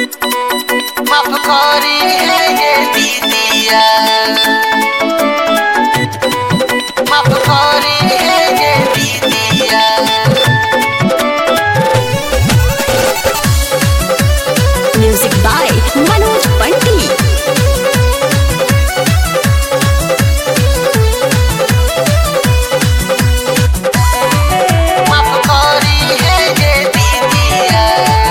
माफ करी है ये दीदिया माफ करी है ये दीदिया Music by Manoj Bunty. माफ करी है ये दीदिया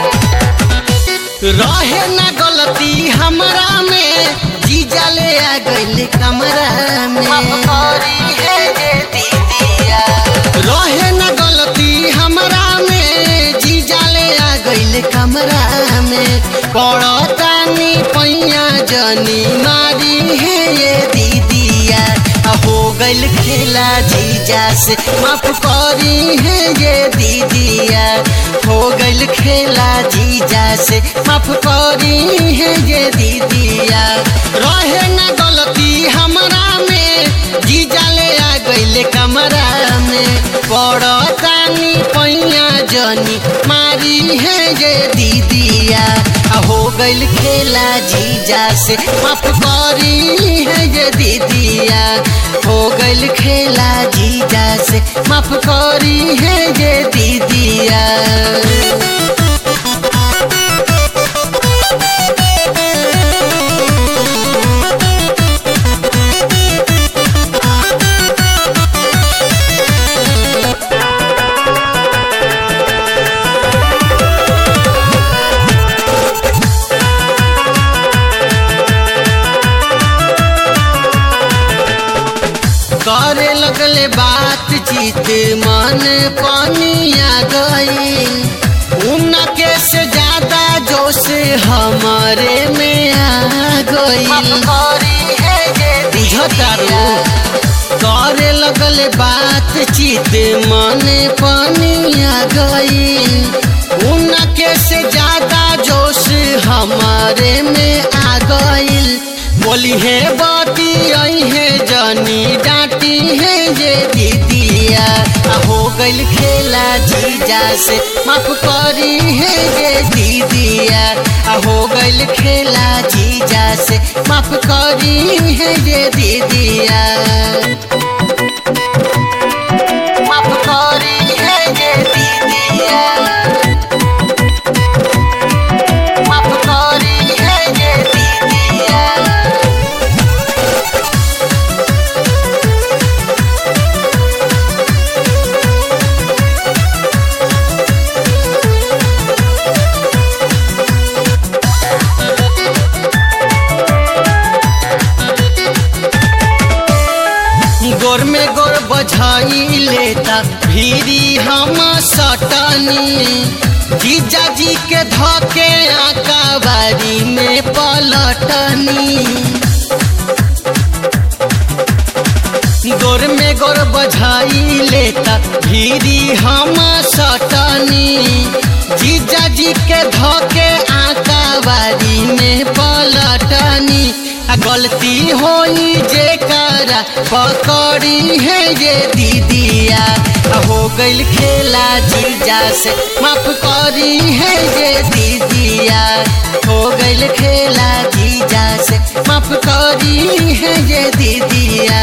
रहे ना गलती हमरा में जीजा ले आ गइल कमरा में माफ करी है ये दीदिया रहे ना गलती हमरा में जीजा ले आ गइल कमरा में पड़तानी पैया जनी मारी है ये दीदिया आ हो गइल खेला जीजा से माफ करी है ये दीदिया हो गइल खेला जीजा से माफ करी है ये दीदिया रहे ना गलती हमरा में जीजा ले आ गइल कमरा में पड़तानी पैया जनी मारी है ये दीदिया आ हो गइल खेला जीजा से माफ करी है ये दीदिया हो गइल खेला जीजा से माफ करी है ये दीदिया करे लगले बातचीत मन पानिया गई उनके से ज्यादा जोश हमारे में आ गई बुझतारू करे लगले बातचीत मन पानिया गई उनके से ज्यादा जोश हमारे में आ गईल बोली है बाती आई है जानी डांटी है ये दीदिया आ हो गइल खेला जीजा से माफ करी है ये दीदिया आ हो गइल खेला जीजा से माफ करी है ये दीदिया माफ करी है ये दीदिया माफ करी है ये दीदिया गोर में गोर बझाई लेता भीरी हम सटनी जीजा जी के धके आका बारी में पलटनी गोर में गोर बझाई लेता भीरी हम सटनी जीजा जी के धके आका बारी में पलटनी आ गलती होई जे करा पकड़ी है ये दीदिया आ हो गइल खेला जीजा से माफ करी है ये दीदिया हो गइल खेला जीजा से माफ करी है ये दीदिया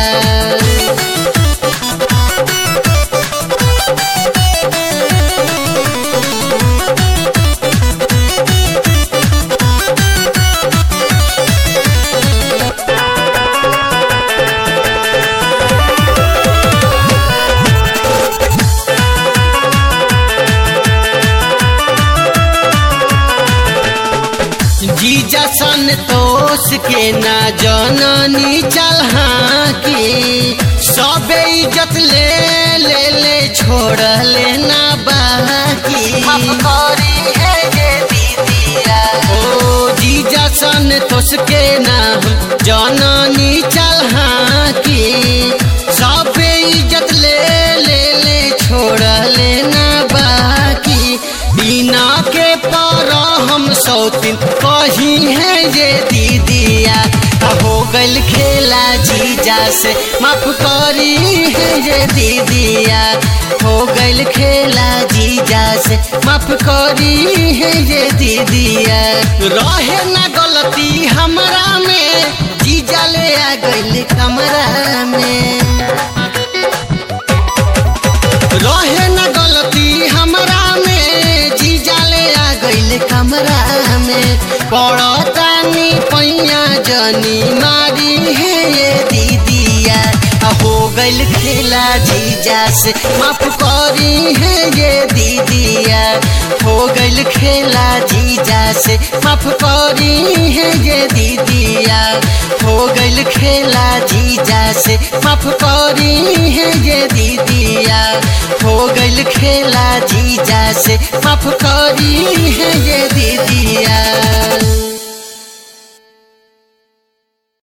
जीजा संतोष के ना जननी चल की सबे इज्जत ले ले ले छोड़ लेना बाकी ओ जीजा संतोष के ना जननी चल की सबे इज्जत ले ले ले छोड़ लेना बाकी बिना के पर हम सौतीन कही है ये दीदिया आ हो गइल खेला जीजा से माफ करी है ये दीदिया हो गइल खेला जीजा से माफ करी है ये दीदिया रहे ना गलती हमरा में जीजा ले आ गइल कमरा में रहे न गलती हमरा में जीजा ले आ गइल कमरा में पड़तानी पैया जनी मारी है ये दीदिया आ हो गइल खेला जीजा से माफ करी है ये दीदिया हो गइल खेला जीजा से माफ करी है ये दीदिया हो गइल खेला जीजा से माफ करी है ये दीदिया हो गइल खेला जीजा से माफ करी है ये दीदिया